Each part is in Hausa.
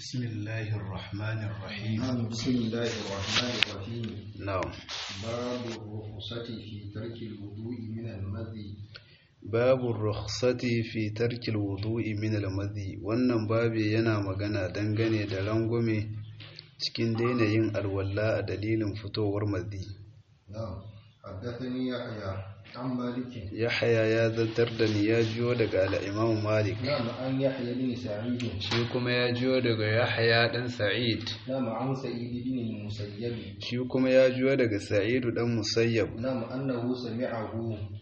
بسم الله الرحمن الرحيم نعم بسم الله الرحمن الرحيم نعم باب الرخصة في ترك الوضوء من المذي باب الرخصة في ترك الوضوء من المذي wannan babi yana magana dangane da rangume cikin daina yin alwala a dalilin fitowar mazi نعم حدثني يحيى عن مالك yahaya ya zantar da ni ya jiyo daga al'imam malik نعم عن يحيى بن سعيد shi kuma ya jiyo daga yahaya dan sa'id نعم عن سعيد بن المسيب shi kuma ya jiyo daga sa'idu dan musayyab نعم أنه سمعه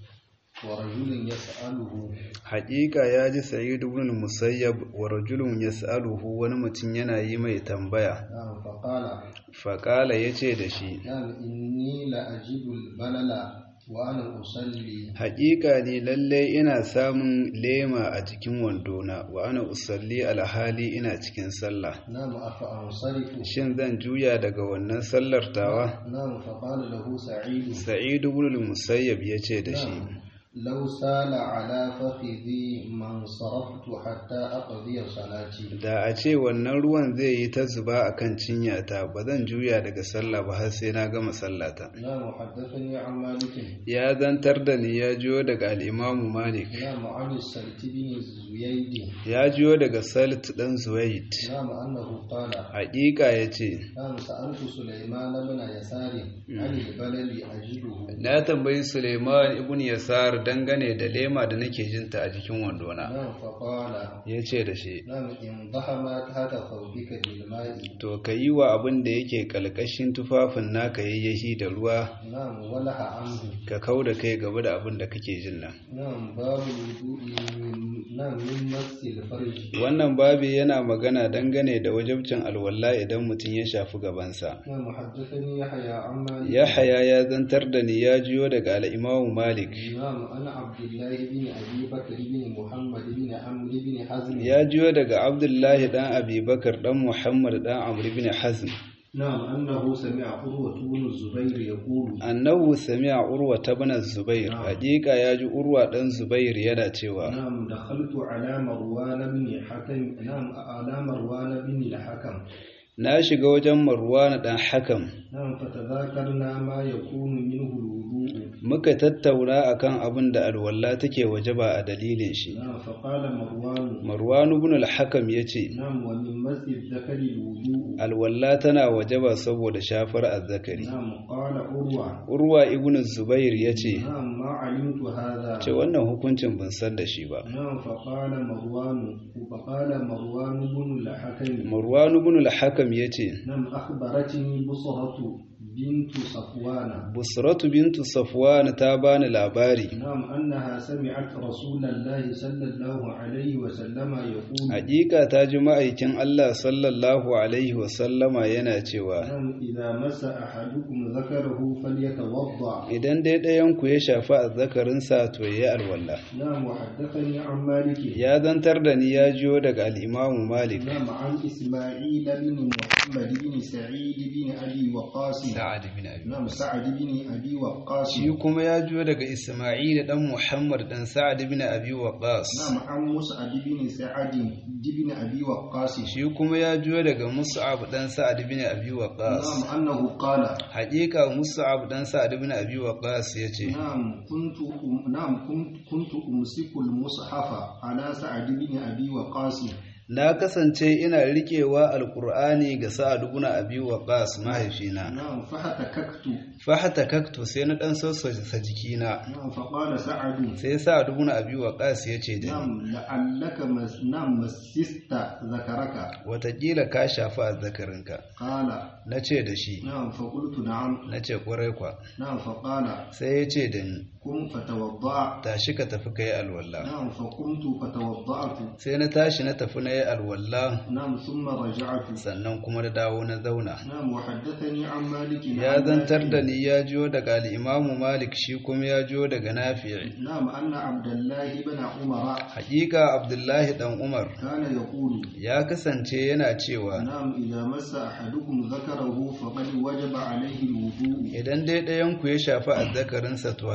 ورجل يسأله haƙiƙa ya ji sa'idu ibn musayyab wa rajulun yas'aluhu wani mutum yana yi mai tambaya نعم فقال faƙala ya ce da shi نعم إني لأجد البلل وأنا أصلي haƙiƙa ne lallai ina samun lema a cikin wandona wa ana usalli alhali ina cikin sallah نعم أفأنصرف shin zan juya daga wannan sallar tawa نعم فقال له سعيد sa'idu ibn musayyab ya ce da shi نعم لو سال على فخذي ما انصرفت حتى أقضي صلاتي da a ce wannan ruwan zai yi ta zuba a kan cinyata ba zan juya daga sallah ba har sai na gama sallata نعم حدثني عن مالك ya zantar da ni ya jiyo daga al'imamu malik نعم عن السلت بن زييد ya jiyo daga salit ɗan zuwaid نعم أنه قال haƙiƙa ya ce نعم سألت سليمان بن يسار عن البلل أجده na tambayi suleiman ibn yasar dangane da lema da nake jinta a jikin wandona نعم فقال ya ce da shi نعم إن ضحم تحت ثوبك بالماء to ka yi wa abin da yake kalkashin tufafin naka yayyahi da ruwa نعم ولح عنه ka kau da kai gaba da abin da kake jin nan نعم باب الوضوء من- نعم من مس الفرج wannan babi yana magana dangane da wajabcin alwala idan mutum ya shafi gabansa نعم حدثني يحيى عن مالك yahaya ya zantar da ni ya jiyo daga al'imamu malik نعم أنا عبد الله بن أبي بكر بن محمد بن عمرو بن حزم ya jiyo daga abdullahi dan abubakar dan muhammad dan amr bin hazm نعم أنه سمع قروة بن الزبير يقول annahu sami'a urwa ibn zubair Na'am. hakika ya ji urwa dan zubair yana cewa نعم دخلت على مروان بن حكم نعم على مروان بن الحكم na shiga wajen marwan dan hakam نعم فتذاكرنا ما يكون منه الوضوء muka tattauna akan abin da alwala take wajaba a dalilin shi نعم فقال مروان marwan ibn al-hakam yace نعم ومن مس الذكر الوضوء alwala tana wajaba saboda shafar azzakari نعم قال عروة urwa ibn zubair yace نعم ما علمت هذا ce wannan hukuncin ban san da shi ba نعم فقال مروان فقال مروان بن الحكم marwan ibn al-hakam yace نعم أخبرتني بصرة بنت صفوان busratu bintu safwan ta bani labari نعم أنها سمعت رسول الله صلى الله عليه وسلم يقول Hakika ta ji ma'aikin Allah sallallahu Alaihi wasallama yana cewa, نعم إذا مس أحدكم ذكره فليتوضأ Idan dai ɗayanku ya shafi azzakarinsa to ya yi alwala. نعم وحدثني عن مالك Ya zantar da ni ya jiyo daga al'imamu Malik. نعم عن إسماعيل بن محمد بن سعيد بن أبي وقاص Sa'ad bin Abi. نعم سعد بن أبي وقاص Shi kuma ya jiyo daga Isma'il ɗan Muhammad ɗan Sa'ad bin Abi Waqqas. نعم عن مسعد بن سعد بن أبي وقاص Shi kuma ya jiyo daga Mus'ab ɗan Sa'ad bin Abi Waqqas. نعم أنه قال Hakika Mus'ab ɗan Sa'ad bin Abi Waqqas ya ce, نعم كنت نعم كنت كنت أمسك المصحف على سعد بن أبي وقاص Na kasance ina riƙewa Alƙur'ani ga Sa'ad ibn Abi Waqqas mahaifina. نعم فاحتككت Fahatakaktu sai na ɗan sassauta jikina. نعم فقال سعد Sai Sa'ad ibn Abi Waqqas ya ce da ni, نعم لعلك مس نعم مسست ذكرك Wataƙila ka shafi azzakarinka. قال Na ce da shi, نعم فقلت نعم na ce ƙwarai kwa. نعم فقال Sai ya ce da ni, قم فتوضأ tashi ka tafi ka yi alwallah. نعم فقمت فتوضأت Sai na tashi na tafi na yi alwallah, نعم ثم رجعت sannan kuma na dawo na zauna. نعم وحدثني عن مالك Ya عن zantar نافع. da ni ya jiyo daga al'imamu Malik shi kuma ya jiyo daga Nafi'i. نعم أن عبد الله بن عمر Hakika Abdullahi ɗan Umar كان يقول ya kasance yana cewa نعم إذا مس أحدكم ذكره فقد وجب عليه الوضوء idan dai ɗayanku ya shafi azzakarinsa to haƙiƙa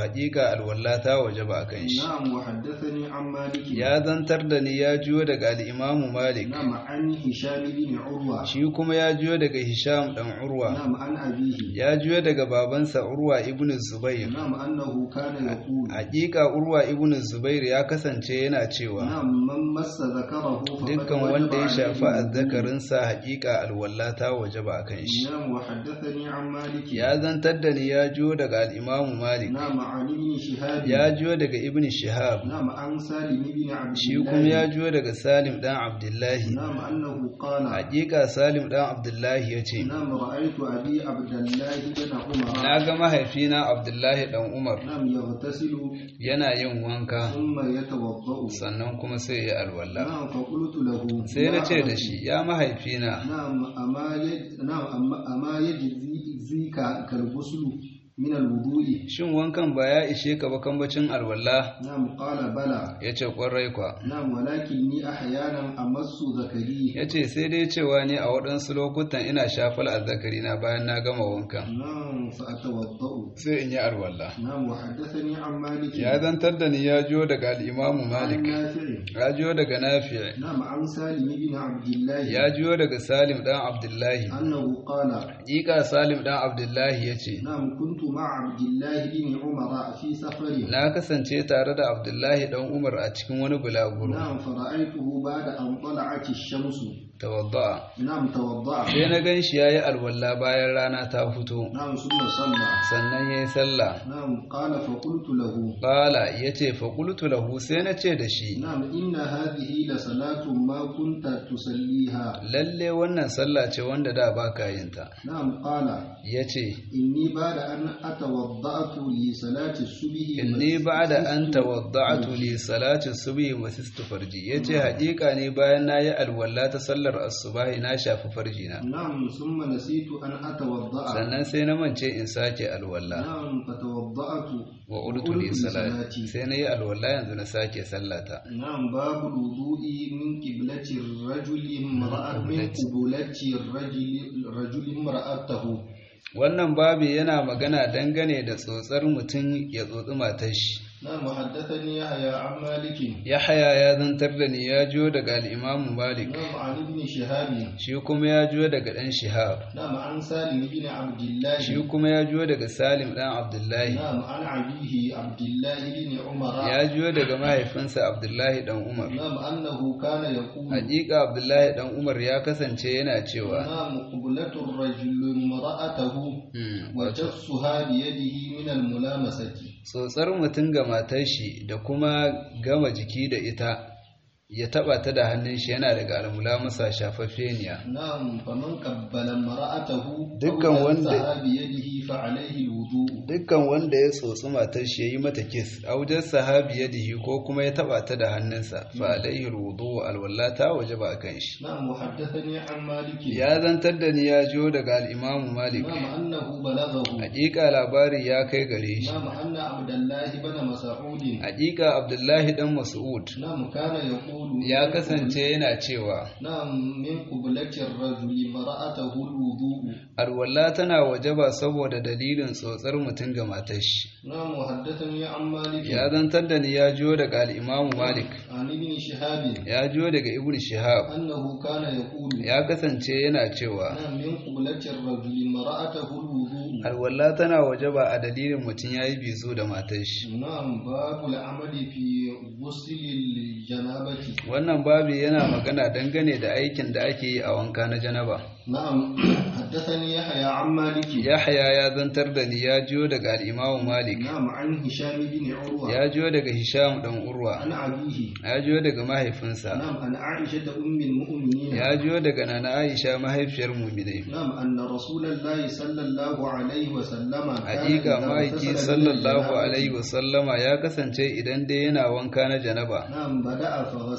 hakika alwalla ta wajaba akan shi نعم وحدثني عن مالك ya zantar da ni ya jiyo daga al-Imam Malik نعم عن هشام بن عروة shi kuma ya jiyo daga Hisham dan Urwa نعم عن أبيه ya jiyo daga babansa Urwa ibn Zubair نعم أنه كان يقول hakika Urwa ibn Zubair ya kasance yana cewa نعم من مس ذكره فقد dukkan وجب wanda ya عليه shafi الوضوء. azzakarinsa hakika alwalla ta wajaba akan shi نعم وحدثني عن مالك ya zantar da ni ya jiyo daga al-Imam Malik نعم عن ابن شهاب ya jiyo daga Ibn Shihab نعم عن سالم بن عبد shi الله kuma ya jiyo daga Salim dan Abdullahi نعم أنه قال hakika Salim dan Abdullahi yace نعم رأيت أبي عبد الله بن عمر na ga mahaifina Abdullahi dan Umar نعم يغتسل yana yin wanka ثم يتوضأ sannan kuma sai ya alwala نعم فقلت له sai na يا ce da أبت، shi ya mahaifina نعم أما يج... نعم أما, أما يجزيك كالغسل من الوضوء shin wankan ba ya ishe ka ba kambacin alwala نعم قال بلى ya ce kwarai kwa نعم ولكني أحيانا أمس ذكري ya ce sai dai cewa ne a waɗansu lokutan ina shafal azzakari na bayan na gama wankan نعم فأتوضأ sai in yi alwala نعم وحدثني عن مالك ya zantar da ni ya jiyo daga al'imamu عن malik نافع ya jiyo daga nafi نعم عن سالم بن عبد الله ya jiyo daga salim dan abdullahi أنه قال Hakika salim dan abdullahi ya ce نعم كنت مع عبد الله بن عمر في سفر na kasance tare da abdullahi dan umar a cikin wani bulaguro نعم فرأيته بعد أن طلعت الشمس tawadda'a نعم توضأ sai na gan shi yayi alwala bayan rana ta fito نعم ثم صلى sannan yayi sallah نعم قال فقلت له qala yace fa qultu lahu sai na ce da shi نعم إن هذه لصلاة ما كنت تصليها lalle wannan sallah ce wanda da baka yin ta نعم قال yace إني بعد أن أتوضأت لصلاة الصبح inni ba'da an مسست tawadda'tu li salati subhi wa sistu farji yace haƙiƙa ne bayan nayi alwala ta sallar asubahi na shafi farji na نعم ثم نسيت أن أتوضأ sannan sai na mance in sake alwala نعم فتوضأت wa urtu li salati sai na yi alwala yanzu na sake sallata نعم باب الوضوء من قبلة الرجل امرأة من قبلة الرجل الرجل امرأته wannan babu yana magana dangane da tsotsar mutum ya tsotsi matar shi نعم وحدثني يحيى عن مالك yahaya ya zantar da ni ya jiyo daga al'imamu malik نعم عن ابن شهاب shi kuma ya jiyo daga ɗan shihab نعم عن سالم بن عبد الله shi kuma ya jiyo daga salim ɗan abdullahi نعم عن أبيه عبد الله بن عمر ya jiyo daga mahaifinsa abdullahi ɗan umar نعم أنه كان يقول hakika abdullahi ɗan umar ya kasance yana cewa نعم قبلة الرجل امرأته "Hmm, wato وجفها بيده من الملامسة tsotsar mutum ga matar shi da kuma gama jiki da ita ya taba ta da hannun shi yana daga almula masa shafaffeniya نعم فمن قبل امرأته دكان أو وند- لمسها بيده فعليه الوضوء dukkan wanda ya tsotsi matar shi ya yi mata kis aujar sahabi ya dihi ko kuma ya taba ta da hannunsa fa alaihi rudu alwallata waje ba kan shi نعم وحدثني عن مالك ya zantar da ni ya jiyo daga al'imamu malik نعم أنه بلغه hakika labari ya kai gare shi نعم أن عبد الله بن مسعود hakika abdullahi dan mas'ud نعم كان يقول ya kasance yana cewa نعم من قبلة الرجل امرأته الوضوء alwala tana wajaba saboda dalilin tsotsar mutum ga matar shi نعم وحدثني عن مالك ya zantar da ni ya jiyo daga al'imamu malik عن ابن شهاب ya jiyo daga ibn shihab أنه كان يقول ya kasance yana cewa نعم من قبلة الرجل امرأته الوضوء alwala tana wajaba a dalilin mutum ya yi bizu da matar shi نعم باب العمل في غسل الجنابة wannan babu yana magana dangane da aikin da ake yi a wanka na janaba نعم حدثني يحيى عن مالك yahya ya zantar da ni ya jiyo daga al'imamu malik نعم عن هشام بن عروة ya jiyo daga hisham dan urwa عن أبيه ya jiyo daga mahaifinsa نعم عن عائشة أم المؤمنين ya jiyo daga nana aisha mahaifiyar muminai نعم أن رسول الله صلى الله عليه وسلم كان Hakika إذا ma'aiki اغتسل من sallallahu الجنابة alaihi wasallama ya kasance idan dai yana wanka na janaba نعم بدأ فغسل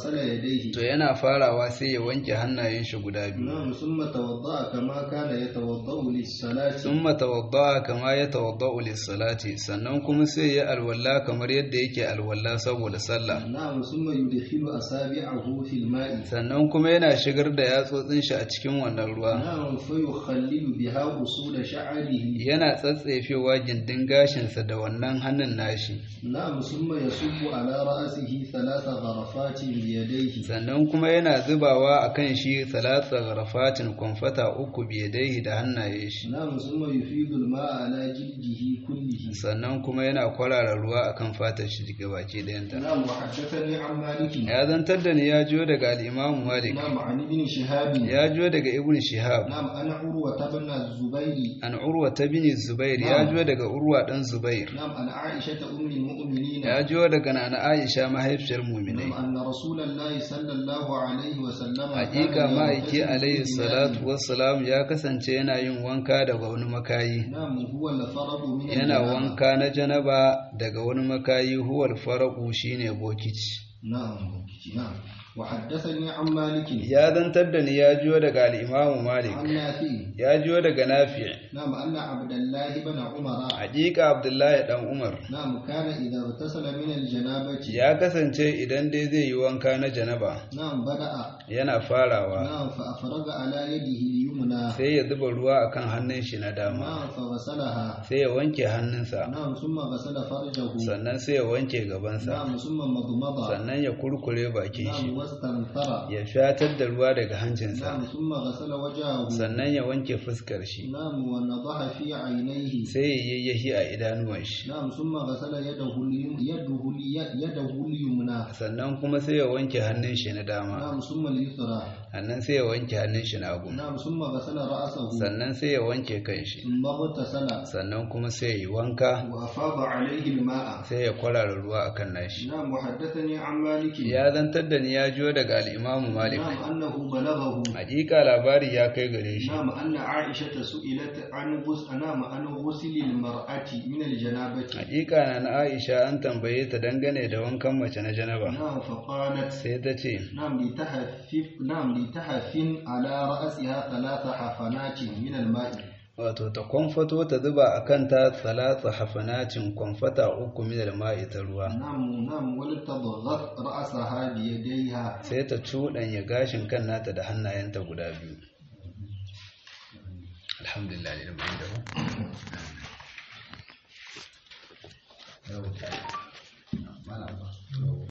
غسل يديه to yana farawa sai ya wanke hannayen shi guda biyu نعم ثم توضأ كما كان يتوضأ للصلاة summa tawadda'a kama ya tawadda'u lis-salati sannan kuma sai ya alwala kamar yadda yake alwala saboda sallah نعم ثم يدخل أصابعه في الماء sannan kuma yana shigar da yatsotsin shi a cikin wannan ruwa نعم فيخلل بها أصول شعره yana tsatsefewa gindin gashinsa da wannan hannun nashi نعم ثم يصب على رأسه ثلاث غرفات بيديه sannan kuma yana zubawa a kan shi salatsa garafatin kwamfata uku biyadaihi da hannaye shi نعم ثم يفيض الماء على جلده كله sannan kuma yana kwarara ruwa akan fatar shi daga baki ɗayanta نعم وحدثني عن مالك ya zantar da ni ya jiyo daga al'imamu malik نعم عن ابن شهاب ya jiyo daga ibn shihab نعم أنا عروة بن الزبير an urwa ta bini zubair ya jiyo daga urwa ɗan zubair نعم عن عائشة أم المؤمنين ya jiyo daga nana aisha mahaifiyar muminai نعم أن رسول الله صلى الله عليه وسلم hakika كان ma'aiki يغتسل alaihi بالماء. salatu wassalam ya kasance yana yin wanka daga wani makayi نعم هو الفرق من yana الجنابة. wanka na janaba daga wani makayi huwal faraku shine bokiti نعم نعم وحدثني عن مالك ya zantar da ni ya jiyo daga al'imamu malik عن نافع ya jiyo daga nafi نعم أن عبد الله بن عمر hakika abdullahi dan umar نعم كان إذا اغتسل من الجنابة ya kasance idan dai zai yi wanka na janaba نعم بدأ yana farawa نعم فأفرغ على يده اليمنى sai ya zuba ruwa akan hannun shi na dama نعم فغسلها sai ya wanke hannunsa نعم ثم غسل فرجه sannan sai ya wanke gabansa نعم ثم مضمض sannan ya kurkure bakin shi نعم واستنثر ya shatar da ruwa daga hancinsa نعم ثم غسل وجهه sannan ya wanke fuskar shi نعم ونضح في عينيه sai ya yayyahi a idanuwan shi نعم ثم غسل يده اليم- يده الي- يده اليمنى sannan kuma sai ya wanke hannun shi na dama نعم ثم اليسرى sannan sai ya wanke hannun shi na hagu نعم ثم غسل رأسه sannan sai ya wanke kanshi ثم اغتسل sannan kuma sai ya yi wanka وأفاض عليه الماء sai ya kwarara ruwa akan nashi نعم وحدثني عن مالك ya zantar da ni ya jiyo daga al'imamu malik نعم أنه بلغه hakika labari ya kai gare shi نعم أن عائشة سئلت عن غسل نعم عن غسل المرأة من الجنابة hakika na na aisha an tambaye ta dangane da wankan mace na janaba نعم فقالت sai ta ce نعم لتهفف نعم لتهفن على رأسها ثلاث حفنات من الماء wato ta kwamfato ta zuba a kanta salasa hafanacin kwamfata uku minal ma'i ta ruwa نعم نعم ولتضغط رأسها بيديها sai ta cuɗanya gashin kan nata da hannayenta guda biyu alhamdulillah lillahi